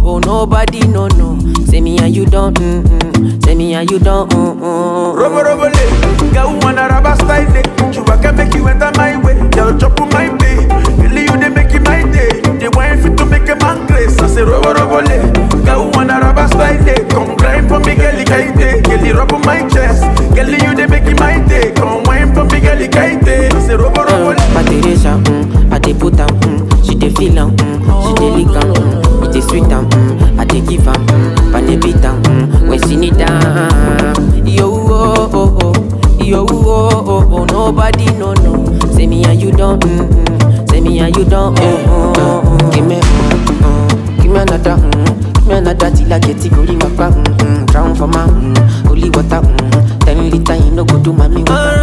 oh, nobody no no. Say me and you don't, mm mm. Say me and you don't, mm mm. Robo robo le, girl wanna rubber style it. Chuba can make you enter my way. Girl chop on my way. Girl you they make it my day. They want fit to make a man grace. I say robo robo le, girl wanna rubber style it. Come grind for me, girl kaite. Girl rub on my chest. Girl you they make it my day. Come wine for me, girl kaite. I say robo robo le. My Teresa, mm, I dey put am, mm, she dey feel am, mm, she dey lick am, mm, it dey sweet am, mm, I dey give am, mm, but dey beat am, mm, when she need am. Yo, oh, oh, oh, yo, oh, oh, oh, nobody no no. Say me and you don't, mm, mm, say me and you don't, mm, mm, mm, give me, mm, mm, give me another, mm, give me another till I get it, go my mm, mm, drown for my, mm, holy water, mm, ten liter, you no go do mommy.